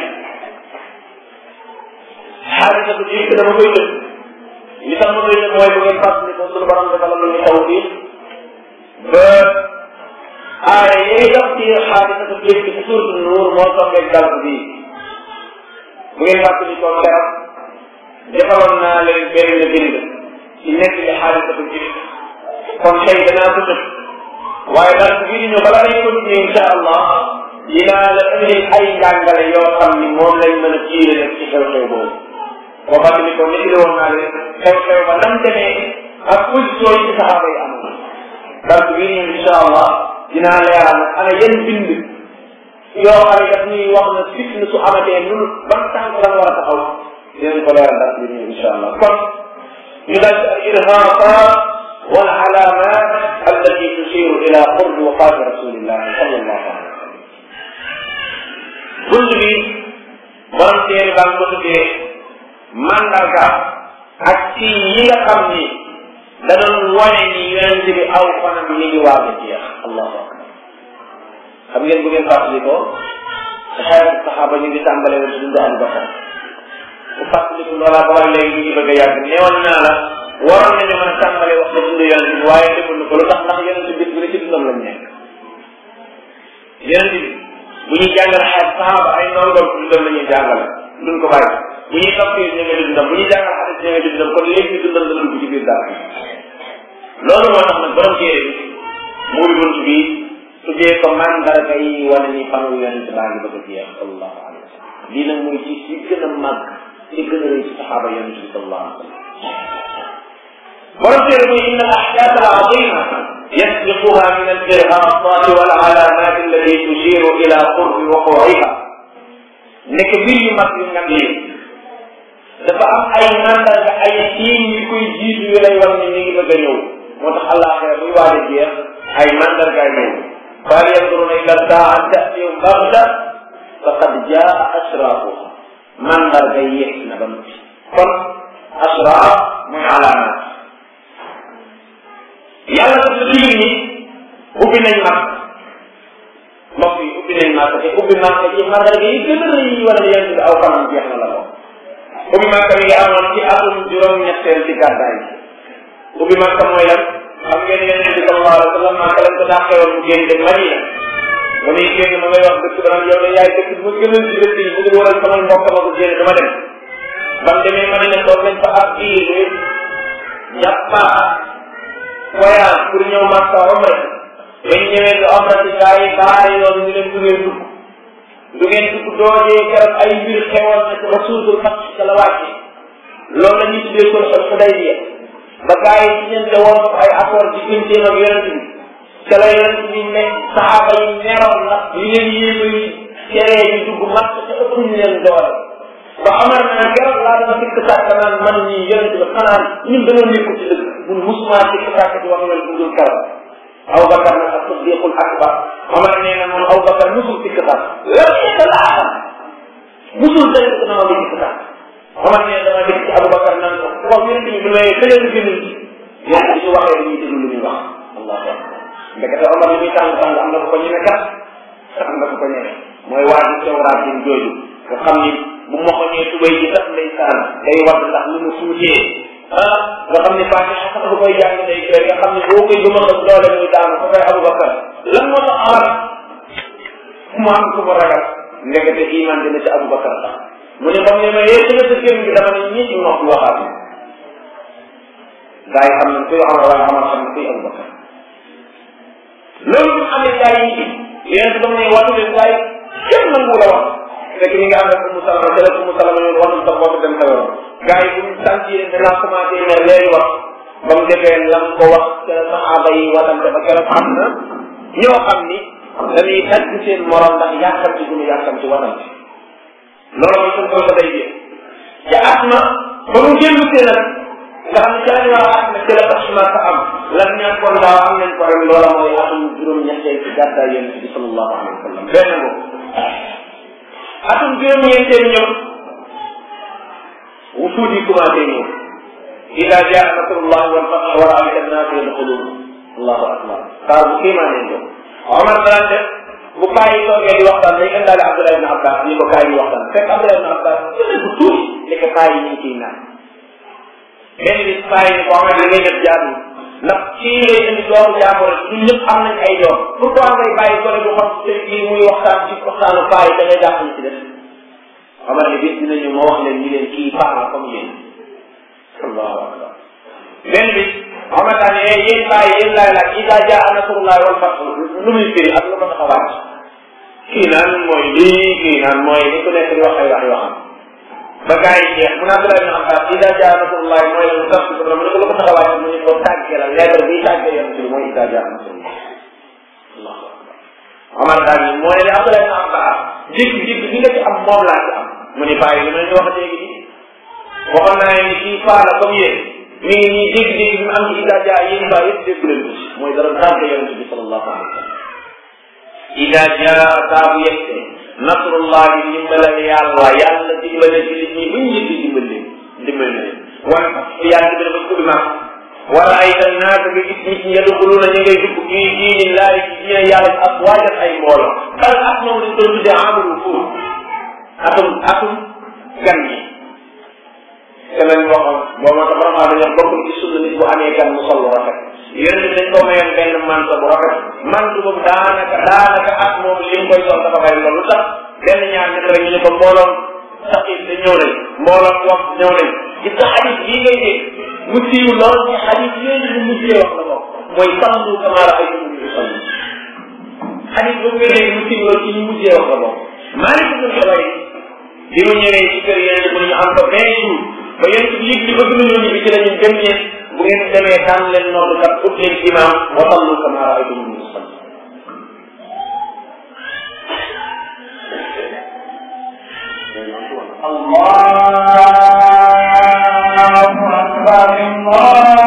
xaadisatul jëf dama koy jëf li tax ma koy jëf mooy bu ngeen fàttali ko suñu borom defal la ñu taw bi ba aaya yi dox ci xaadisatu jëf ci suuratu nuur moo tombee dal bi bu ngeen fàttali ko keroog defaloon naa leen benn bind ci nekk li xaadisatu jëf kon tey danaa ko tëj waaye dal bi di ñëw bala may continuer incha allah dinaa la indi ay njàngale yoo xam ni moom lañ mën a tiire nag ci xew-xew boobu boo fàttali ko nit woon naa leen xew-xew ba nam demee ak position yi ci saxaaba yi amoon dal bi di ñëw incha allah dinaa leeral nag ana yan bind yoo xam ne daf ñuy wax na fitna su amatee nunu ban tànk la war a taxaw dinañ ko leeral dara bi nii incha allah kon ñu daal ci al irhaqat wal alamat allati tusiru ila qurbi wafati rasulillahi sallallahu alayhi wa sallam bunt bi borom téere baa ngi ko tuddee mandarga ak ci yi nga xam ni da doon wane ni yonent bi aw fanam mi ngi waag a jeex allahu akbar xam ngeen bu ngeen fàttali ko xeetu saxaaba ñu ngi tàmbale woon dund Abu Bakar bu fàttaliku loolaa ba léegi ñu ngi bëgg a yàgg neewoon naa la waroon nañu mën a tàmbale wax la dund yonent bi waaye defuñu ko lu tax ndax yonent bi bis bu ne ci dundam lañ nekk yonent bi bu ñuy jàngal xeet saxaaba ay ndongoom ci dundam la ñuy jàngale duñ ko bàyyi bu ñuy tafsir ñu ngi dundam bu ñuy jàngal xadis ñu ngi dundam kon léegi dundam la dugg ci biir dara loolu moo tax nag borom téere bi muy bunt bi tuddee ko mandarga yi wane ni fanu yonent baa ngi bëgg a jeex sallallahu alayhi wa sallam lii nag muy ci ci gën a màgg ci gën a rëy ci saxaaba yonent bi sallallahu alayhi wa sallam borom téere muy inna al ahdath al azima yasbiquha min al irhaqat wal alamat allati tushiru ila qurbi wuqu'iha nekk mbir yu mag yu ngam yi dafa am ay mandarga ay siim yu koy jiitu yu lay wan ni mi ngi bëgg a ñëw moo tax àllaaxira buy waaj a jeex ay mandargaay ñëw fal yanduruna ila saa an tatiyum baxta faqad jaa ashraafuha mandarga yéex na ba noppi kon ashraaf mooy alaamaat yàlla daf la digg ni ubbi nañ mag mbokk yi ubbi nañ mag te ubbi mag ci mandarga yi gën a rëy yi war a yent bi aw kanam jeex na la ko ubbi Makka mi ngi amoon ci atum juróom-ñetteel ci gàddaay bi ubbi Makka mooy lan xam ngeen yonent bi sallallahu alayhi wa sallam Makka lañ ko dàqewoon mu génn dem Madina ba muy génn ma ngay wax dëkk ba naan yow de yaay dëkk mu gënal ci dëkk yi bu dul waral samay mbokk ma ko génn dama dem ba mu demee Madina toog nañ fa ab diir jàppa voyage pour ñëw Makka omra bañ ñëwee di omra ci gaa yi baare yoon ñu leen du ngeen dugg du ngeen dugg doojee keroog ay mbir xewoon na ci rasulul fat ca la wàcce loolu la ñuy tuddee sulxul xudaybiya ba gaa yi ci ñente woon ko ay accord ci digganteem ak yonent bi te la yonent bi ne saxaaba yi meroon na li leen yéema yi teree ñu dugg mat te ëpp ñu leen doole ba Omar na keroog laa dama sikk sàkk naan man ñii yonent bi xanaa ñun dañoo nekk ci dëgg mun musuma sikk sàkk di wax loolu bu dul keroog Abu Bakar nag ak Siddiqul Akbar Omar nee na moom Abu Bakar musul sikk sàkk lan nekk laa xam musul dañ ko nama di sikk sàkk Omar nee na dama dégg ci Abu Bakar naan ko wax yonent bi may tëjee gën yonent bi su waxee dañuy déglu lu muy wax allahu akbar ndekete Omar li muy tàng tàng am na ko ko ñeme kat am na ko ko ñeme mooy waa ji sewraat din jooju nga xam ni bu moxoñee tubay ji sax lay saan day wadd ndax lu mu tuutee ah nga xam ni Fatiha sax bu koy jàng day jooy nga xam ni boo koy gëm a xas doole muy daanu ko koy Abubakar lan moo tax Omar mu am ku ko ragal ndekete iman dina ci Abubakar sax mu ne ba mu ne ma yee ci la sa génn bi dama ne ñi ci nopp waxaat gaa yi xam nañ kuy Omar waaye Omar xam ne kuy Abubakar loolu bu amee gaa yi ci yéen ba mu ne wàllu leen gaa yi kenn nangu la wax fekk ñi nga ànd ak Umu Salama jële Umu Salama yoon waxul sa bopp dem sa yoon gaa yi bu ñu sentir danaa commencé ne léegi wax ba mu defee lam ko wax ca saxaaba yi watante ba keroog xam na ñoo xam ni dañuy tagg seen morom ndax yàkkam ci gunu yàkkam ci watante loolu mooy suñ ko sa day jee ca asma ba mu jëllu see nag nga xam ne ca lañ war a at na ci la asma sa am lan ñàkkoon daaw am nañ ko ren loola mooy atum juróom-ñetteel ci gàddaay yonent bi sallallahu alayhi wa sallam benn boobu atum juróom-ñeenteel ñëw wufuud yi commencé ñëw ida jaa nasrullahi wal fath wa ra'ayta an-naasa yadkhuluun allahu akbar xaar bu kéemaane ñëw Omar daan def bu kaa yi toogee di waxtaan day indaale Abdullah ibn Abbas ni ko kaa yi waxtaan fekk Abdullah ibn Abbas jëlee bu tuuti ni ko kaa yi ñu ngi ciy naan benn bis kaa yi ni ko Omar li ngay def jaadu ndax kii ngay indi doomu jàmboro ñun ñëpp am nañ ay doom pourquoi ngay bàyyi gone bu xam te kii muy waxtaan ci waxtaanu paa yi da ngay jàpp ci def Omar ni bis dinañu ma wax leen ñu leen kii paa la comme yéen allahu akbar benn bis Omar daa ne yéen paa yi yéen laay laaj ida jaa nasrullahi wal fath lu muy firi ak lu ko tax a wàcc kii naan mooy lii kii naan mooy ni ku nekk di wax ay wax yoo xam ba gars yi jeex mu naa Abdullah ibn Abbas ida jaa nasrullahi mooy la mu tax ko mu ne ko lu ko tax a wàcc mu ne ko tàggee la lettre bi tàggee yonent bi mooy ida jaa nasrullahi allahu akbar Omar daal ni moo ne li Abdullah ibn Abbas jékki-jékki bi nga ci am moom laa ci am mu ni bàyyi li ma leen di wax léegi nii waxoon naa ni kii paa la comme yéen mi ngi nii jékki-jékki bi mu am ci ida jaa yéen baa yëpp déggu leen ko ci mooy dara tàggee yonent bi sallallahu alayhi wa sallam ida jaa saa bu yegsee nasrullahi dimbalal yàlla yàlla dimbale ci nit ñi buñ njëkk dimbale dimbale na leen wan yàlla dimbale ba ci ma wala ay tan naata nga gis nit ñi yadxuluuna ñu ngay dugg fii diini laay ci diine yàlla ak waajal ay mbooloo kal at moom lañ doon tuddee amul fuur atum atum gan yi te lañ waxoon boo ma tax vraiment dañoo bokk ci sunna nit bu amee gan mu sol lu rafet yéen bi dañ ko mayoon benn manto bu rafet manto boobu daanaka daanaka at moom li mu koy sol dafa bari loolu tax benn ñaar ñett rek ñu ne ko mbooloom saqif da ñëw nañ mbooloom wax ñëw nañ gis nga xadis bii ngay dégg mu siiw lool ci xadis yooyu ñu mujjee wax la bokk mooy sallu kama raaytum ñu sallu xadis boobu ngay dégg mu siiw lool ci ñu mujjee wax la bokk Maalik ibn Xubayr bi mu ñëwee ci kër yéen mu ñu am fa vingt jours ba yéen ci yëg li bëgg nañoo ñibbi ci la ñu dem ñeen bu ngeen demee tànn leen noddukat ut leen imam wa sallu kama raaytum ñu sallu Allahu akbar Allah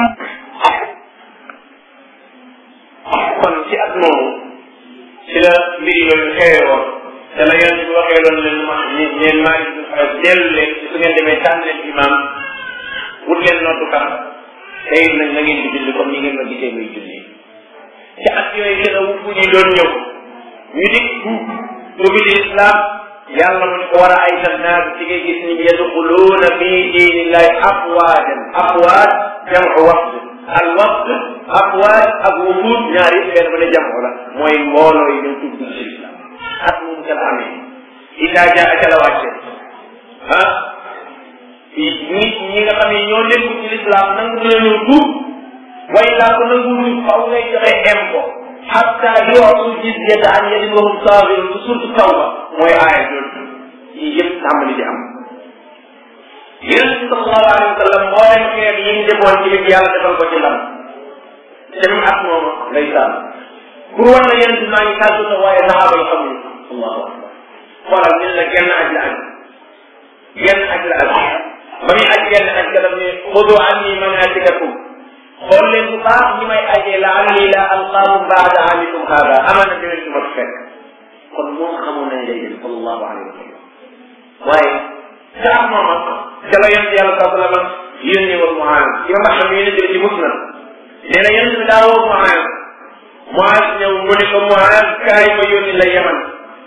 kon ci at moomu ci la mbir yooyu xewee woon te la yonent bi waxee loon leen ma leen maa ngi fay dellu leen ci su ngeen demee tànn leen imam wut leen noddukat te it nag na ngeen di julli comme ni ngeen ma gisee muy julli ci at yooyu gën a wufu ñi doon ñëw ñu di dugg ci islam yàlla mu ne ko war a ay tan naas ci ngay gis ni yadxuluuna fi diinillahi afwaajan afwaaj jamu wafd al wafd afwaaj ak wufuud ñaar yëpp benn ba ne jamu la mooy mbooloo yi ñëw dugg ci islam at moom ca la amee idaa jaa ca la wàcce ah nit ñi nga xam ne ñoo nekku ci l'islam nangu na ñëw tuub way laa ko nangu ñu faw ngay joxe impôt hatta yootu jizyata an yadin wa hum saagirun ci surtu tawba mooy aaya jooju yii yëpp tàmbali di am yonent bi sallallahu alayhi wa sallam mboolem xeet yi ñu defoon ci li yàlla defal ko ci ndam te mu at mooma lay sàmm pour wan la yonent bi maa ngi tàggu sa waaye saxaaba yi xamuñu allahu akbar xoolal ñu la genn aj la aj genn aj la aj ba muy aj genn aj ka daf ne xudu anni manasikakum xool leen bu baax ñi may ajee la alli la alqaakum baada amikum hada amana dinañ ci ma fekk kon moom xamoon nañ day dem sallallahu alayhi wa sallam waaye saa moom ca la yonent yàlla saa sallam yónni woon Muaaz ci nga xam ne yonent bi ci musnad nee na yonent bi daa woo Muaaz Muaaz ñëw mu ne ko Muaaz kaay ma yónni la Yaman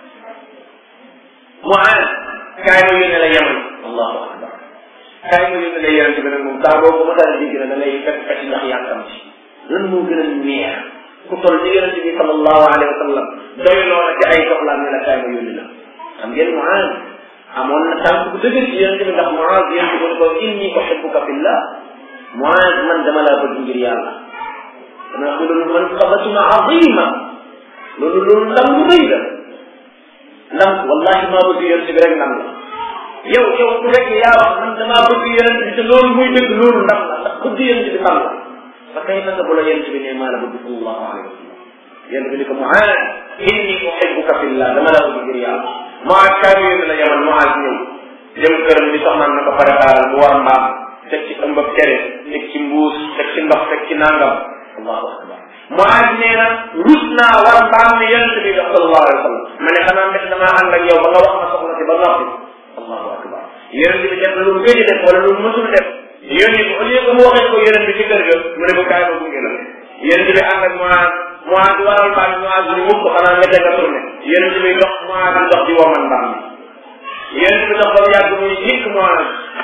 Muaaz kaay ma yónni la Yaman allahu akbar kaay ma yónni la yonent bi nag moom saa boo ko mos a dégg na da lay fekk fekk ndax yàkkam ci lan moo gën a neex ku toll ci yonent bi sallallahu alayhi wa sallam doyloo na ci ay soxlaam ne la kaay ma yónni la xam ngeen Muaaz amoon na tànk bu dëgër ci yonent bi ndax Muaaz yonent bi ko inni uhibbuka fillah Muaaz man dama laa bëgg ngir yàlla dama xam loolu man xabatuma azima loolu loolu ndam lu rëy la ndam wallahi maa bëgg yonent bi rek ndam la yow yow ku rek yaa wax man damaa bëgg yonent bi te loolu muy dëgg loolu ndam la ndax bëgg yonent bi ndam la fa kay naka bu la yonent bi ne maa la bëgg sallallahu alayhi wa sallam yonent bi ni ko Muaaz inni uhibbuka fillah dama laa bëgg ngir yàlla Muaaz kaay yónni la yaman Muaaz ñëw dem këram di soxnaan na ko préparal mu war mbaam teg ci ëmbab cere teg ci mbuus teg ci ndox teg ci nangam allahu akbar Muaaz nee na rus naa war mbaam mi yonent bi def sallallahu alayhi wa sallam ma ne xanaa mbet damaa ànd ak yow ba nga wax ma soxla si ba noppi allahu akbar yonent bi def na lu gëj def wala lu mësul def yónni ko au lieu que mu waxee ko yonent bi ci kër ga mu ne ko kaay ma gunge la yonent bi ànd ak Muaaz Muaaz di waral mbaam mi Muaaz ni mukk xanaa nga dégg tourné yonent bi dox Muaaz di dox di woman mbaam mi yonent bi dox ba mu yàgg muy dikk Muaaz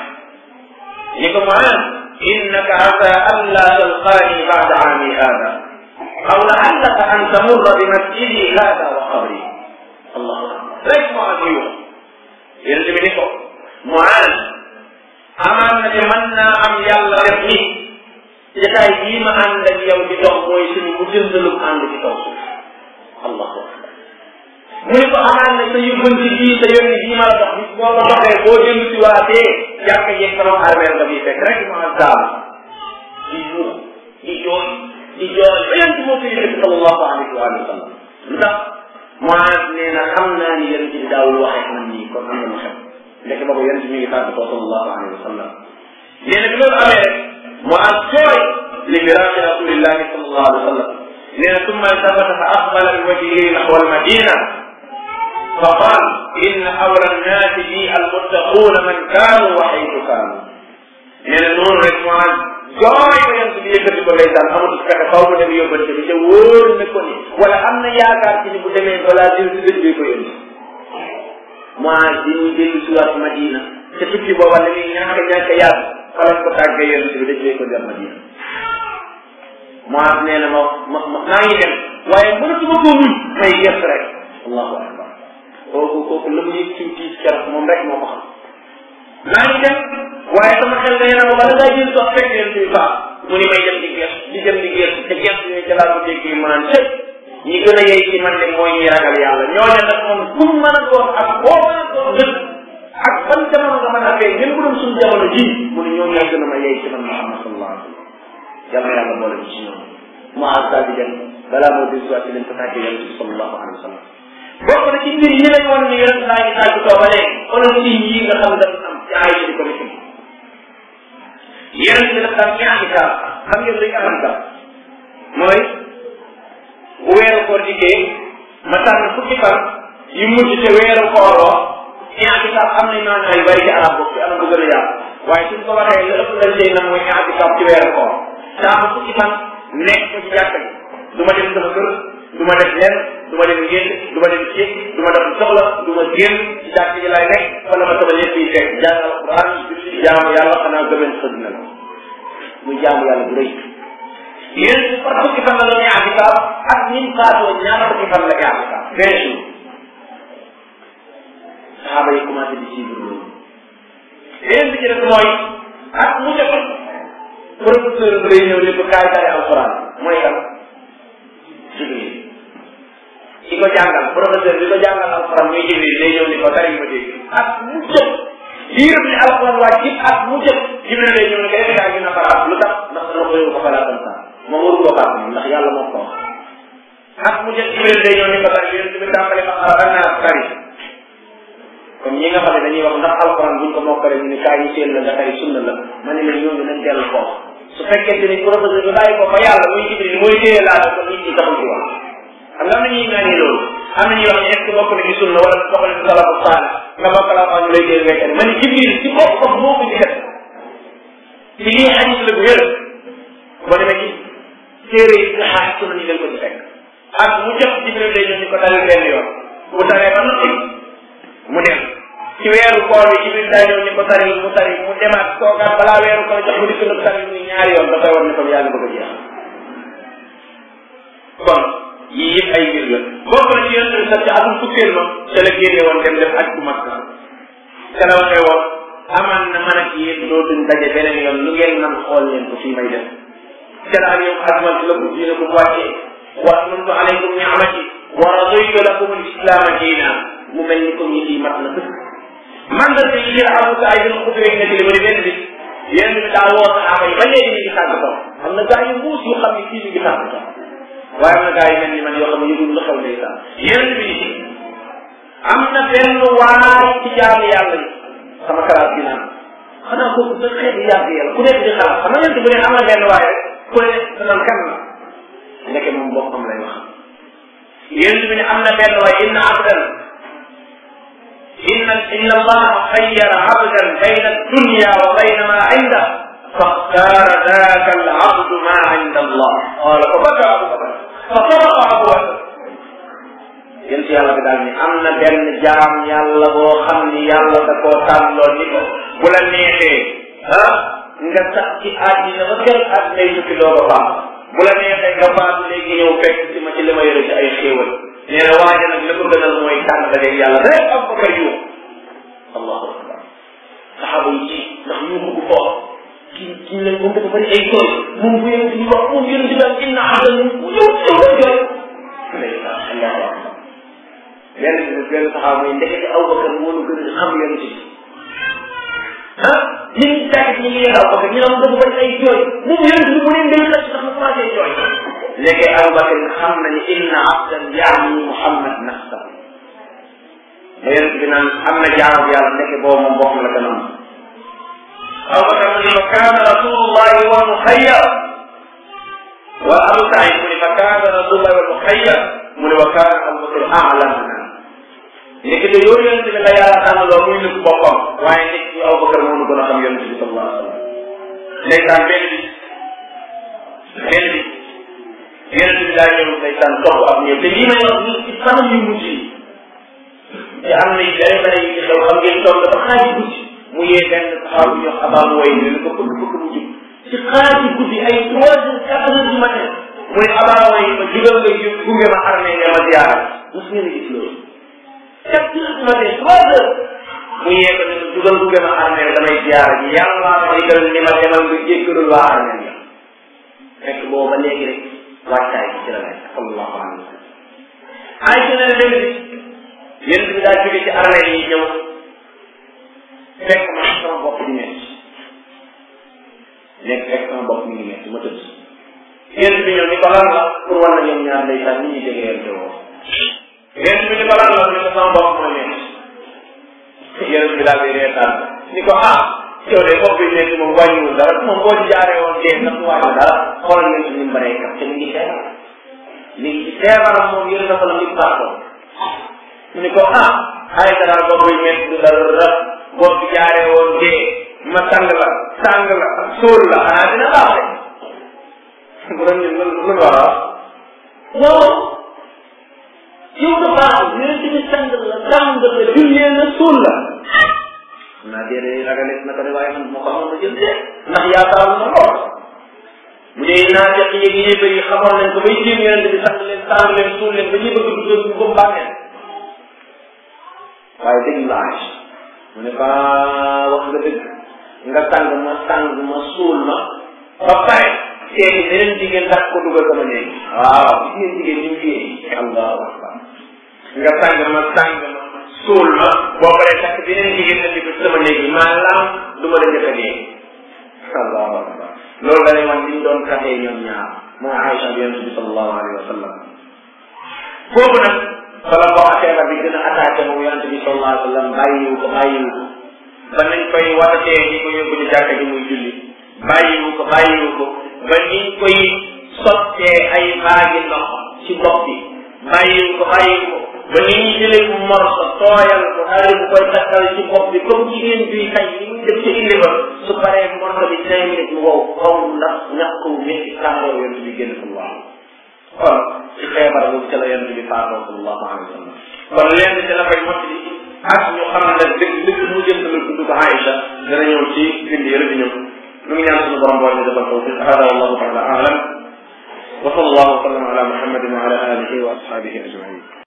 ni ko Muaaz innaka asa an la talqaani ba'da aami hada aw la'allaka an tamurra bi masjidi hada wa qabri allahu akbar rek Muaaz yi wax yonent bi ni ko Muaaz amaan na ne mën naa am yàlla def ni jataay bii ma ànd ak yow di dox mooy suñu mu jëndalum ànd ci kaw suuf allahu akbar mu ne ko amaan na sa yóbbanti bii sa yónni bii ma la dox bis boo ko doxee boo jënd si waatee jàkk yeeg sama armeel nga bii fekk rek ma daal di yuux di jooy di jooy ba yonent moo ko yëkkati sallallahu alayhi wa sallam lu tax Muaaz nee na xam naa ni yonent bi daawul waxee man nii kon am na lu xew ndeke boobu yonent mi ngi tàgg ko sallallahu alayhi wa sallam nee na bi loolu amee rek Muaaz jooy li firaaqi rasulillahi sallallahu alayhi wa sallam nee na summa iltafata fa aqbala bi wajhihi naxwa almadina fa qaal inna awla annaasi bi almuttaquuna man kaanu wa xaytu kaanu nee na noonu rek Muaaz jooy ba yonent bi yëkkati ko ndeysaan amatul fexe faw mu dem yóbbante bi te wóor na ko ni wala am na yaakaar ci ni bu demee balaa jël si dëj bi ko yónni Muaaz bi muy dellu si waat Madina te tukki booba la muy ñàkk ñàkk yàgg fa lañ ko tàggee yonent bi dëj bi ko dem Madina Muaaz nee na ma ma ma maa ngi dem waaye mënatuma koo muñ may gëst rek allahu akbar kooku kooku la mu yëg ci tiis keroog moom rek moo ko xam maa ngi dem waaye sama xel day na ma bala ngaa jël sax fekk yonent bi baax mu ni may dem di gëstu di dem di gëstu te gëstu yooyu ca laa ko dégg mu naan cëp ñi gën a yey ci man de mooy ñi ragal yàlla ñooñu nag moom ku mu mën a doon ak boo mën a doon dëkk ak ban jamono nga mën a fee ngeen bu doon suñu jamono ji mu ne ñoom ñoo gën a ma yey ci man Muhammad sallallahu alayhi wa sallam yàlla yàlla boole ci ñoom Muaaz daal di dem balaa moo dégg waat ci leen ko tàggee yonent bi sallallahu alayhi wa sallam bokk na ci mbir yi lañ wan ni yonent naa ngi tàgg too ba léegi xoolal ci yi nga xam ne dafa am ci ay di ko nekk yonent bi dafa am ñaari kaam xam ngeen luy am kaam mooy bu weeru koor dikkee ma tànn fukki fan yu mujj te weeru koor wa i'tikaaf am nañ maanaa yu bari ci arab boobu am bu gën a yaatu waaye suñ ko waxee la ëpp lañ cay nag mooy i'tikaaf ci weeru koor daa am fukki fan nekk ko ci jàkka ji du ma dem sama kër du ma def lenn du ma dem génn du ma dem ceeb du ma def soxla du ma génn ci jàkka ji laay nekk fa la ma sama lépp yi fekk jàng alquran julli jaamu yàlla xanaa gëmën xëdd na la muy jaamu yàlla bu rëy yéen si par fukki fan la doon i'tikaaf ak ni mu faatoo ñaar fukki fan la i'tikaaf vingt jours saxaaba yi commencé di suivre loolu beneen bi ci def mooy ak mu jot professeur bi lay ñëw ni ko kaay tari alquran mooy kan jibril ki ko jàngal professeur bi ko jàngal alquran muy jibril lay ñëw ni ko tari ma dégg ak mu jot diir bi alquran wàcc it ak mu jot jibril lay ñëw ni ko yaa ngi na faraat lu tax ndax dana ko yóbbu ko falaa comme ça moom waru ko baax ndax yàlla moo ko wax ak mu jël Jibril day ñëw ni ko tari yonent bi tàmbali ma xara naa tari comme ñi nga xam ne dañuy wax ndax alxuraan buñ ko mokkale ñu ne kaay yi seen la nga tari sunna la ma ne la ñooñu nañ dellu foofu su fekkente ni professeur bi bàyyi ko fa yàlla muy Jibril mooy téye laa ko nit ñi taxul ci wax xam nga am na ñuy ñaanee loolu am na ñuy wax ne est ce que bokk na ci sunna wala bokk na ci salafu saala nga bokk la wax ñu lay dégg ngay tari ma ne Jibril ci boppam moo ko ci def ci lii xadis la bu wér boo demee ci téere yi nga xaar sunna ñu leen ko ci fekk ak mu jot Jibril day ñëw ñu ko dalil benn yoon bu taree ba noppi mu dem ci weeru koor bi Jibril daa ñëw ñu ko tari mu tari mu demaat toogaat balaa weeru koor jox mu dikk nag tari muy ñaari yoon dafay war ne kon yaa ngi bëgg a jeex kon yii yëpp ay mbir la bokk na ci yonent bi sax ci atum fukkeel ma ca la génne woon dem def aj bu mag ca la waxee woon aman na man ak yéen dootuñ daje beneen yoon lu ngeen man xool leen ko fii may def ca la al yawma akmaltu lakum diinakum wàccee wa atmamtu alaykum ni'mati wa raditu lakum al islaama diina mu mel ni comme yi lii mat na dëkk man da te yi Abu Saïd al Xudri nekk li mu ne benn bis yéen bi daa woo saxaaba yi ba léegi ñu ngi tàgg ko am na gaa yu mbuus yu xam ne fii ñu ngi tàgg ko waaye am na gaa yu mel ni man yoo xam ne yëgul lu xew lay sax yéen bi ni am na benn waay ci jaamu yàlla yi sama kalaat bi naan xanaa kooku sa xeetu yàgg yàlla ku nekk di xalaat xam nga yéen bu ne am na benn waay rek ku ne danaan kan la ndeke moom boppam lay wax yéen bi ne am na benn waay inna abdan inna inna allaha xayyara abdan bayna dunya wa bayna ma inda فاختار ذاك العبد ما عند الله قال فبكى ابو بكر فصدق ابو بكر yéen si yàlla bi daal ni am na benn jaam yàlla boo xam ni yàlla da koo tànnoon ni ko bu la neexee ah nga sax ci àddina ba kër àddina yi tukki doo ko baax bu la neexee nga faatu léegi ñëw fekk si ma ci li ma yore ci ay xéewal nee na waaja nag la ko gënal mooy tànn dajeeg yàlla rek am ko kër yu allahu akbar saxaaba yi ci ndax ñu ko foofu kii kii lañ moom dafa bëri ay tool moom bu yéen di wax moom yéen di daal inna adan yow yow la jooy ndeysaan allahu akbar benn bi benn saxaaba mooy ndekete aw bakar moo nu gën a xam yonent bi ah nit ñi tàggat ñi ngi yéen aw bakar ñu ne dafa bëri ay jooy moom yonent bi mu ne ndey la sax mu commencé jooy léegi aw bakar xam na ni inna abdan yaani muhammad nafsa ba yonent bi naan am na jaamu yàlla ndeke boobu moom boppam la gën a am aw bakar mu ne fa kaana rasulullahi wa muxayyar wa abu saïd mu ne fa kaana rasulullahi wa muxayyar mu ne wa kaana abu bakar aalamna léegi de yow yonente bi la yàlla tànn loo muy nëbb boppam waaye nit ñi aw bakar moo nu gën a xam yonente bi sallallahu alayhi wa sallam ndeysaan benn bi benn bi yonente bi daa ñëw ndeysaan topp ak ñëw te lii may wax nii ci fanam yu mujj yi te am na yu bëri bëri yu ci xew xam ngeen toog dafa xaaji guddi mu yee benn saxaabu ñu wax abaa mu way ni ko bëgg bëgg mu jub ci xaaji guddi ay trois heures quatre heures du matin mu ne abaa way ma jugal nga jub gunge ma armée nga ma ziyaara mos ngeen a gis loolu quatre heures du matin trois heures mu yee ko ne ko jugal gunge ma armée damay ziyaara ji yàlla ma digal ni ma demal nga jéggalul waa armée ya fekk booba léegi rek wàccaay ci la nekk sallallahu alayhi wa sallam ay ci ne dem bi yéen bi daa jóge ci armée yi ñëw fekk ma sama bopp di metti nekk fekk sama bopp mi ngi metti ma tëdd yéen bi ñëw ni ko lan la pour war na ñoom ñaar ndeysaan ni ñuy jegeyante woo yéen bi ni ko lan la ni ko sama bopp mooy metti yéen bi daal di reetaan ni ko ah yow de bopp bi metti moom wàññiwul dara moom boo ci jaaree woon dee sax wàññi dara xoolal ngeen ci ni mu baree kat te mi ngi feebar mi ngi ci feebaram moom yéen dafa la ngi baaxoon mu ni ko ah ay dara bopp bi metti du dara bopp bi jaaree woon dee ma sang la sang la suul la xanaa dina baax de bu doon ñun lu lu war a non yow da baax yéen ci sang la sang la jullee na suul la xam naa déedéet ragalees na ko de waaye man moo ko xamoon na jël de ndax yaakaaru na lool bu dee naa fekk yéeg yéefar yi xamoon nañ ko bay jéem yonente bi sang leen sang leen suul leen ba ñuy bëgg dugal suñu ko bàmmeel waaye dégg la Aïcha mu ne ko wax nga dëgg nga sang ma sang ma suul ma ba pare seeti beneen jigéen ndax ko dugal sama néeg waaw gis ngeen jigéen ñu ngi allahu akbar nga sang ma sang ma suul ma boo paree takk beneen jigéen andi ko sama néeg bi maanaam du ma la njëkk a néeg allahu akbar loolu da lay wan liñ doon kaxee ñoom ñaar mooy Aïcha bi yonente bi sallallahu alayhi wa sallam foofu nag bala boo feebar bi gën a attaqué moom yonente bi sallallahu alayhi wa sallam bàyyiwu ko bàyyiwu ko ba nañ koy watatee ñi ko yóbbu ci jàkka ji muy julli bàyyiwu ko bàyyiwu ko ba niñ koy sottee ay baagi ndox ci bopp bi bàyyiwu ko bàyyiwu ko ba ni ñuy jëlee bu morso tooyal ko daal bu koy takkal ci bopp bi comme jigéen bi kay li muy def ci indi ba su paree morso bi cinq minutes mu wow kaw ndax ñàkk wu métti tàngoor yonent bi génn sallallahu kon ci feebar boobu ca la yonent bi faatoo sallallahu alayhi wa sallam kon lenn ci la koy mottali ak ñu xam ne dëgg dëgg mu jëm la tudd ko Aïcha dana ñëw ci bind yële di ñëw ñu ngi ñaan suñu borom boo ñu defal tawfiq hada wallahu taala alam wa sallallahu wa sallam ala muhammadin wa ala alihi wa ashabihi ajmain